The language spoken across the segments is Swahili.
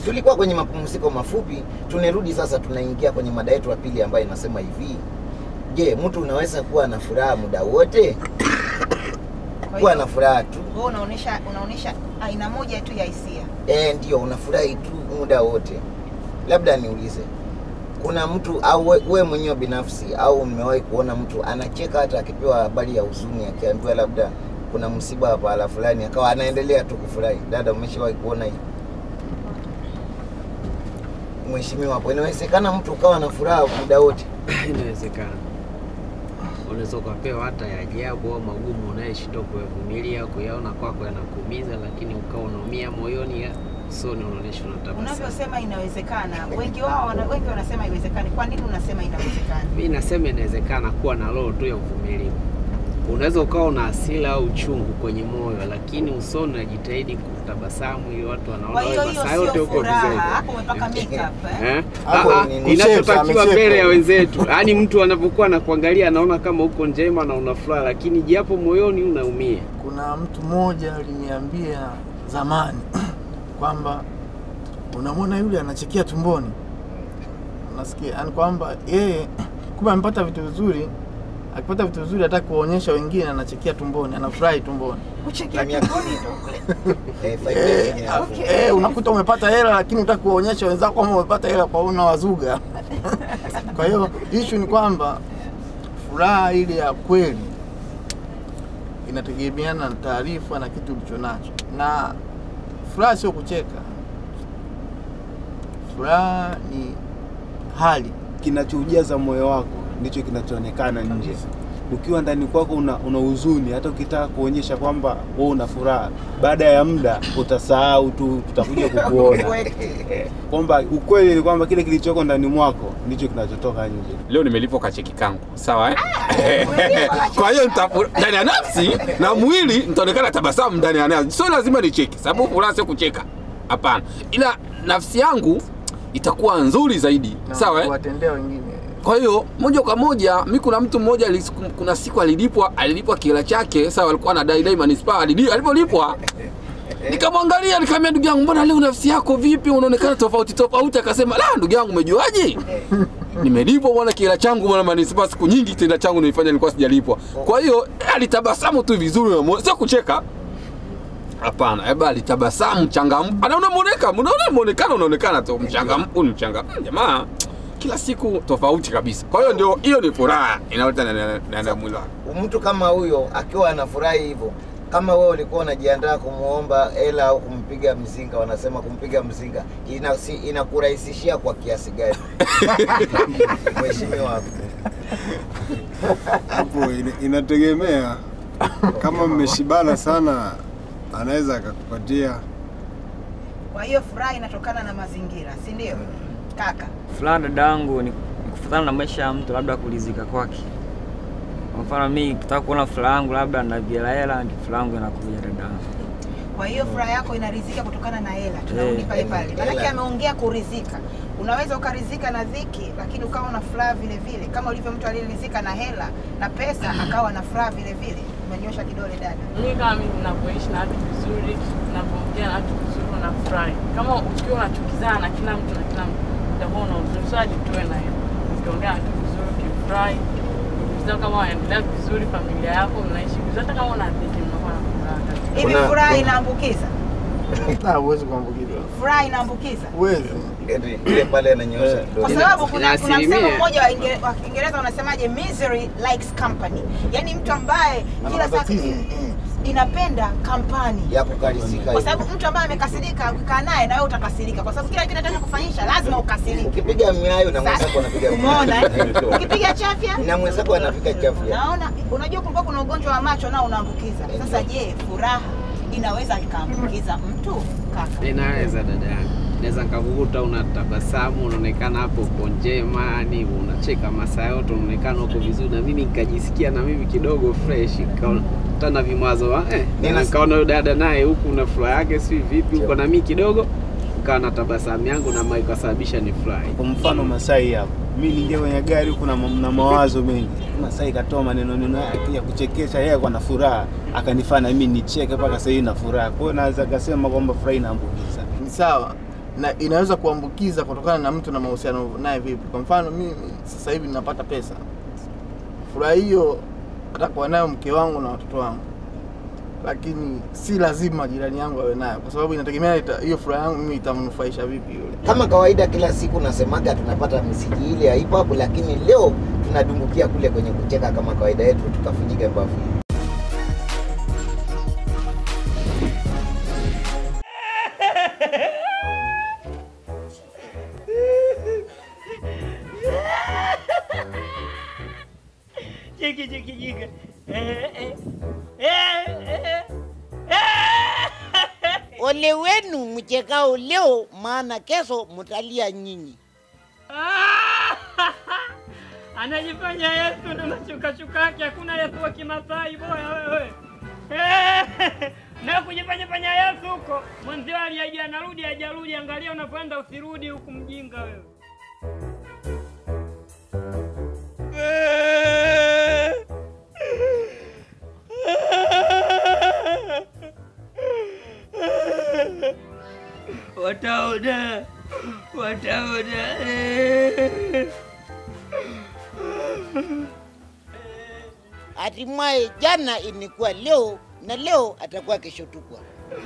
tulikuwa kwenye mapumziko mafupi, tunarudi sasa, tunaingia kwenye mada yetu ya pili ambayo inasema hivi: Je, mtu unaweza kuwa na furaha muda wote? Kwa Kuwa hiyo, na furaha tu wewe unaonesha unaonesha aina moja tu ya hisia. eh, ndio unafurahi tu muda wote. Labda niulize, kuna mtu au we, we mwenyewe binafsi au mmewahi kuona mtu anacheka hata akipewa habari ya huzuni, akiambiwa labda kuna msiba wa pahala fulani, akawa anaendelea tu kufurahi? Dada, umeshawahi kuona hii? Mheshimiwa hapo, inawezekana mtu ukawa na furaha muda wote? Inawezekana unaweza ukapewa hata ya ajabu au magumu unayeshindwa kuyavumilia, kuyaona kwako yanakuumiza, lakini ukawa unaumia moyoni, ya usoni unaonyesha unatabasamu. Unavyosema inawezekana, wengi wao wana, wengi wanasema haiwezekani. Kwa nini unasema inawezekana? Mi nasema inawezekana kuwa na roho tu ya uvumilivu. Unaweza ukawa una hasira au uchungu kwenye moyo, lakini usoni unajitahidi kutabasamu ili watu wanaona Kwa hiyo wewe hiyo masaa yote sio uko furaha, vizuri. hapo umepaka makeup eh? Eh? Hapo Ah, ah, ni- inachotakiwa amecheka. mbele ya wenzetu, yaani mtu anapokuwa anakuangalia anaona kama uko njema na una furaha, lakini japo moyoni unaumia. Kuna mtu mmoja aliniambia zamani kwamba unamwona yule anachekia tumboni, unasikia yani kwamba yeye kumbe amepata vitu vizuri, akipata vitu vizuri hataki kuwaonyesha wengine, anachekia tumboni, anafurahi tumboni. Kuchekia Lamia- tumboni ndio kule. Eh, faida Eh, yenyewe hapo. okay. Eh, unakuta umepata hela lakini utaki kuwaonyesha wenzako kwamba umepata hela kwa una wazuga. Kwa hiyo issue ni kwamba furaha ile ya kweli inategemeana na taarifa na kitu ulicho nacho, na furaha sio kucheka. Furaha ni hali kinachoujaza moyo wako ndicho kinachoonekana nje. Ukiwa ndani kwako una, una huzuni, hata ukitaka kuonyesha kwamba wewe una furaha, baada ya muda utasahau tu, tutakuja kukuona kwamba ukweli ni kwamba kile kilichoko ndani mwako ndicho kinachotoka nje. leo nimelipwa kacheki kangu sawa eh? kwa hiyo nita- ndani ya nafsi na mwili nitaonekana tabasamu ndani ya nafsi sio lazima nicheke sababu furaha sio kucheka hapana ila nafsi yangu itakuwa nzuri zaidi na sawa eh? kuwatendea wengine. kwa hiyo moja kwa moja mi kuna mtu mmoja alis- kuna siku alilipwa alilipwa kila chake sawa alikuwa anadai dai manispaa alidi- alipolipwa nikamwangalia nikamwambia ndugu yangu mbona leo nafsi yako vipi unaonekana tofauti tofauti akasema la ndugu yangu umejuaje nimelipwa bwana kila changu bwana manispaa siku nyingi kitenda changu nilifanya nilikuwa sijalipwa kwa hiyo eh, alitabasamu tu vizuri unamwona- sio kucheka hapana eba alitabasamu changamfu anaona muoneka unaona muonekano unaonekana tu mchangamfu ni mchangamfu jamaa kila siku tofauti kabisa kwa hiyo ndio hiyo ni furaha inaleta na- na- na- na mwili wako mtu kama huyo akiwa anafurahi hivyo, kama wewe ulikuwa unajiandaa kumwomba hela au kumpiga mzinga, wanasema kumpiga mzinga inasi, inakurahisishia kwa kiasi gani? Mheshimiwa hapo. hapo ina- inategemea kama mmeshibana sana anaweza akakupatia Kwa hiyo furaha inatokana na mazingira, si ndio? Kaka, Furaha dada yangu ni ni kufuatana na maisha ya mtu, labda kulizika kwake. Kwa mfano mimi kitaka kuona furaha yangu labda na hela hela, ndio furaha yangu inakuja dada yangu. kwa hiyo furaha yako inarizika kutokana na hela. Tunarudi Eh. pale pale, maanake Hela. ameongea kurizika. Unaweza ukarizika na dhiki, lakini ukawa na furaha vile vile, kama ulivyo mtu aliyerizika na hela na pesa akawa na furaha vile vile. Umenyosha kidole dada. Mimi kama mimi ninavyoishi na watu vizuri, ninavyoongea na watu vizuri, unafurahi. Kama ukiwa unachukizana na kila mtu na kila mtu, utakuwa una huzuni. So ajitoe na hiyo. Ukiongea na watu vizuri, ukifurahi, ukisema kama wanaendelea vizuri, familia yako mnaishi vizuri, hata kama una dhiki, mnakuwa na furaha kabisa. Hivi Kuna- furaha kuna- inaambukiza? Ah, huwezi kuambukizwa. Furaha inaambukiza? Huwezi. Ile- Ile pale ananyosha kwa kidole. sababu kuna, ina kuna msemo asilimia. mmoja wa Inge- wa Kiingereza unasemaje, misery likes company, yaani mtu ambaye Ana kila saa matatizo. mm, mm, inapenda kampani ya kukarisika kwa hivi. sababu mtu ambaye amekasirika ukikaa naye na wewe utakasirika, kwa sababu kila kitu anataka kufanyisha lazima ukasirike. Ukipiga miayo na Sasa, mwenzako anapiga Umeona eh? miayo. ukipiga chafya na mwenzako anapiga chafu. Naona unajua kulikuwa kuna ugonjwa wa macho nao unaambukiza. Sasa je, furaha inaweza ikaambukiza mtu kaka? Inaweza dada yangu, naweza nikakukuta unatabasamu, unaonekana hapo uko njema, yani unacheka masaa yote, unaonekana uko vizuri, na mimi nikajisikia na mimi kidogo fresh, kutana vimawazo wa eh, Nina- na nikaona huyo dada naye huku na furaha yake si vipi huko, na mimi kidogo nikawa na tabasamu yangu na mai ikasababisha ni furahi. Kwa mfano Masai hapo, mi niingia kwenye gari huku na, ma- na mawazo mengi. Masai katoa maneno neno yake ya kuchekesha, yeye kwa na furaha akanifanya mimi nicheke mpaka sasa hivi na furaha. Kwa hiyo naweza kasema kwamba furaha inaambukiza. Ni sawa. na inaweza kuambukiza kutokana na mtu na mahusiano naye vipi. Kwa mfano mimi sasa hivi ninapata pesa, furaha hiyo atakuwa nayo mke wangu na watoto wangu, lakini si lazima jirani yangu awe nayo, kwa sababu inategemea ita- hiyo furaha yangu mimi itamnufaisha vipi yule. Kama kawaida, kila siku nasemaga tunapata misiji ile ya hip hop, lakini leo tunadumbukia kule kwenye kucheka kama kawaida yetu, tukafunjika mbavu. Chiki chiki chiki. Eh eh. Eh eh. Eh. Ole wenu mchekao leo, maana kesho mtalia nyinyi. Ah! Anajifanya Yesu na mashuka shuka yake, hakuna Yesu wa Kimasai boya wewe. Eh! Na kujifanya fanya Yesu huko. Mwenzio aliaje anarudi hajarudi, angalia unapoenda usirudi huku mjinga wewe. Wataona, wataona. Hatimaye jana ilikuwa leo na leo atakuwa kesho tukwa.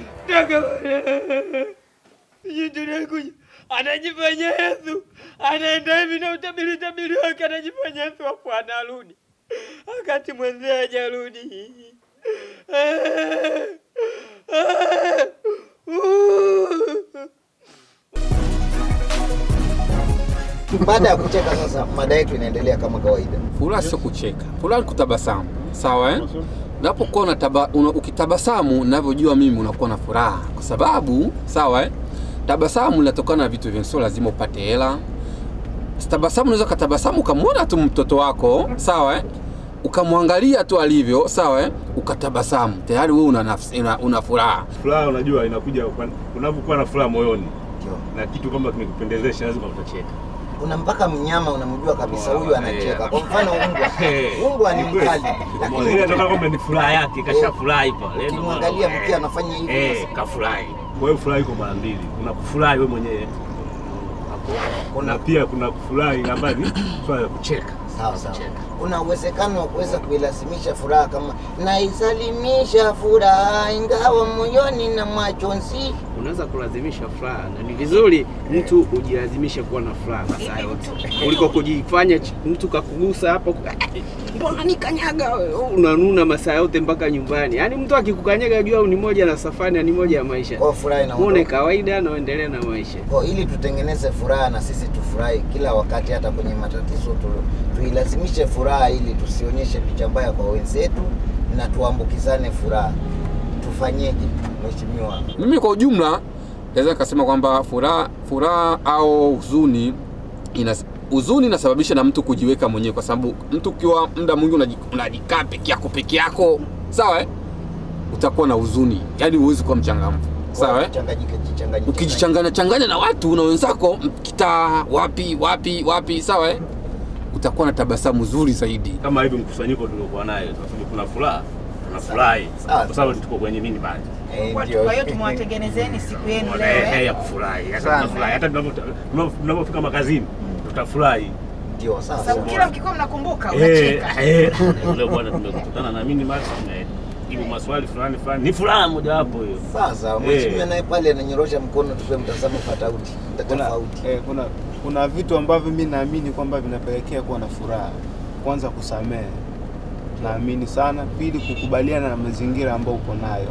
Tunakuja anajifanya Yesu, anaenda hivi na utabiri tabiri wake, anajifanya Yesu hapo anarudi, wakati mwenzie hajarudi. Baada ya kucheka sasa, mada yetu inaendelea kama kawaida. Furaha sio kucheka, furaha ni kutabasamu, sawa eh? Unapokuwa unataba, una, ukitabasamu, navyojua mimi unakuwa na furaha, kwa sababu sawa eh? Tabasamu linatokana na vitu vingi, sio lazima upate hela. Tabasamu unaweza ukatabasamu ukamwona tu mtoto wako, sawa eh? ukamwangalia tu alivyo, sawa eh? ukatabasamu, tayari wewe una, nafsi, una, una furaha. Furaha unajua inakuja kwa- unapokuwa na furaha moyoni na kitu kama kimekupendezesha lazima utacheka. Kuna mpaka mnyama unamjua kabisa huyu anacheka. Kwa mfano mbwa, Eh, mbwa ni ni kweli. mkali, Ile inatoka kwamba ni furaha yake, kashafurahi pale. Ndio ukimwangalia maana- mkia anafanya hivi Eh, kafurahi. Kwa hiyo furaha iko mara mbili. Kuna kufurahi wewe mwenyewe hapo. Na pia kuna kufurahi ambayo ni swala la kucheka. Sawa sawa. Kuna uwezekano wa kuweza kuilazimisha furaha kama naisalimisha furaha ingawa moyoni na machozi. unaweza kulazimisha furaha na ni vizuri mtu ujilazimishe kuwa na furaha masaa yote kuliko kujifanya ch- mtu kakugusa hapo mbona nikanyaga wewe? unanuna masaa yote mpaka nyumbani yaani mtu akikukanyaga jua ni moja na safari na ni moja ya maisha Kwa furaha inaondoka. muone kawaida na uendelee na maisha Kwa ili tutengeneze furaha na sisi tufurahi kila wakati, hata kwenye matatizo tu, tuilazimishe furaha ili tusionyeshe picha mbaya kwa wenzetu na tuambukizane furaha. Tufanyeje mheshimiwa? Mimi kwa ujumla naweza nikasema kwamba furaha furaha au huzuni ina huzuni inasababisha na mtu kujiweka mwenyewe, kwa sababu mtu ukiwa muda mwingi unaji- unajikaa peke yako peke yako, sawa eh? utakuwa na huzuni, yaani huwezi kuwa mchangamfu, sawa eh? Changanyike, jichanganyike. Ukijichanganya changanya na watu na wenzako kitaa wapi wapi wapi, sawa eh? utakuwa na tabasamu zuri zaidi. Kama hivi mkusanyiko tuliokuwa nayo sasa kuna furaha, tunafurahi kwa sababu tuko kwenye nini bali. Kwa kwa hiyo tumewatengenezeni siku yenu leo Eh, eh? ya kufurahi. Hata Sana. tunafurahi. Hata tunapo- tunapo- tunapofika makazini tutafurahi. Ndio Kwa sababu kila mkikuwa mnakumbuka Eh, unacheka. eh, leo bwana tumekutana na mimi basi tumejibu maswali fulani fulani. Ni furaha mojawapo hiyo. Sasa Eh. mheshimiwa naye pale ananyorosha mkono, tupe mtazamo tofauti tofauti. Eh, kuna kuna vitu ambavyo mi naamini kwamba vinapelekea kuwa na furaha. Kwanza kusamehe, naamini sana. Pili, kukubaliana na mazingira ambayo uko nayo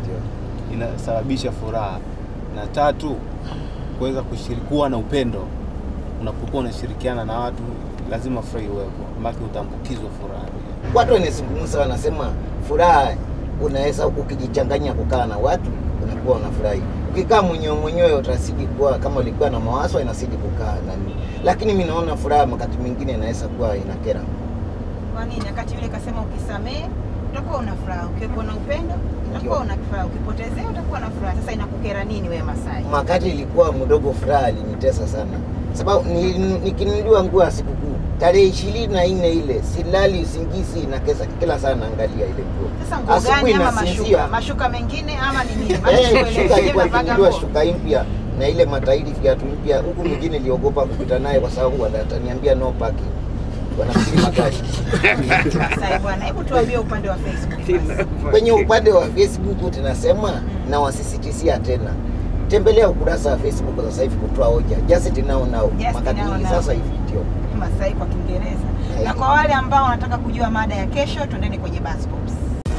inasababisha furaha, na tatu, kuweza kushiriki kuwa na upendo. Unapokuwa unashirikiana na watu, lazima furaha iwepo, maana utaambukizwa furaha. Watu wanazungumza wanasema furaha unaweza ukijichanganya kukaa na watu unakuwa unafurahi. Ukikaa mwenyewe mwenyewe utazidi kuwa kama ulikuwa na mawazo inazidi kukaa nani. Lakini mimi naona furaha wakati mwingine inaweza kuwa inakera. Kwa nini? Wakati yule kasema ukisamehe utakuwa una furaha, ukiwepo na upendo utakuwa una furaha, ukipotezea utakuwa na furaha. Sasa inakukera nini wewe Masai? Wakati ilikuwa mdogo furaha alinitesa sana. Sababu ni- nikinunuliwa nguo ya sikukuu tarehe ishirini na nne ile silali usingizi na kesa kila saa naangalia ile nguo. Sasa nguo Asubuhi gani ama nasinzia. mashuka? Mashuka mengine ama ni nini? Maana Eh, sikuelewi. shuka Je, ilikuwa unavaga ikinunuliwa nguo? shuka mpya na ile matairi viatu mpya. Huku mwingine iliogopa kupita naye kwa sababu wataniambia no parking, wanafikiri magari Sasa bwana, hebu tuambie upande wa Facebook. basi. kwenye upande wa Facebook tunasema na wasisitisia tena, tembelea ukurasa wa Facebook sasa hivi kutoa hoja just now now, Just makadili now now. sasa hivi ndio Masai kwa Kiingereza. Na kwa wale ambao wanataka kujua mada ya kesho, twendeni kwenye Buzz Pops.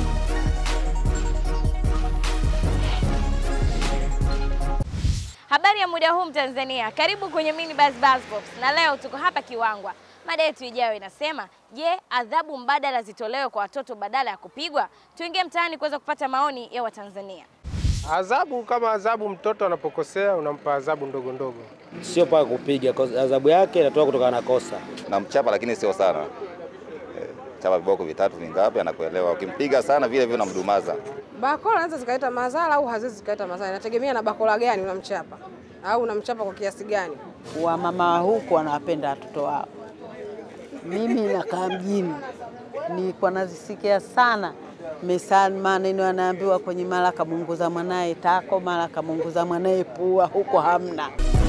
Habari ya muda huu Mtanzania, karibu kwenye Mini Buzz Buzz Pops, na leo tuko hapa Kiwangwa. Mada yetu ijayo inasema, je, adhabu mbadala zitolewe kwa watoto badala ya kupigwa? Tuingie mtaani kuweza kupata maoni ya Watanzania. Adhabu kama adhabu, mtoto anapokosea unampa adhabu ndogo ndogo. sio paka kupiga, kwa adhabu yake inatoka kutokana na kosa. namchapa lakini sio sana Eh, chapa viboko vitatu vingapi anakuelewa ukimpiga sana vile vile unamdumaza Bakola anaweza zikaleta madhara au haziwezi zikaleta madhara, inategemea na bakola gani unamchapa au unamchapa kwa kiasi gani. Wamama wa huku wanawapenda watoto wao. Mimi nakaa mjini, nilikuwa nazisikia sana mesani maneno yanaambiwa kwenye mara kamunguza mwanaye tako, mara kamunguza mwanaye pua, huko hamna.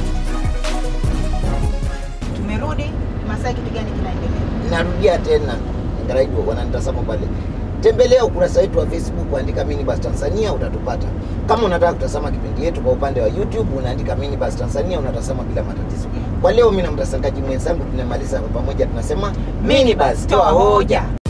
Tumerudi. Masai, kitu gani kinaendelea? narudia tena ngaraibu wananitazama pale tembelea ukurasa wetu wa facebook andika minibus tanzania utatupata kama unataka kutazama kipindi yetu kwa upande wa youtube unaandika minibus tanzania unatazama bila matatizo kwa leo mi na mtasangaji mwenzangu tunamaliza kwa pamoja tunasema minibus toa hoja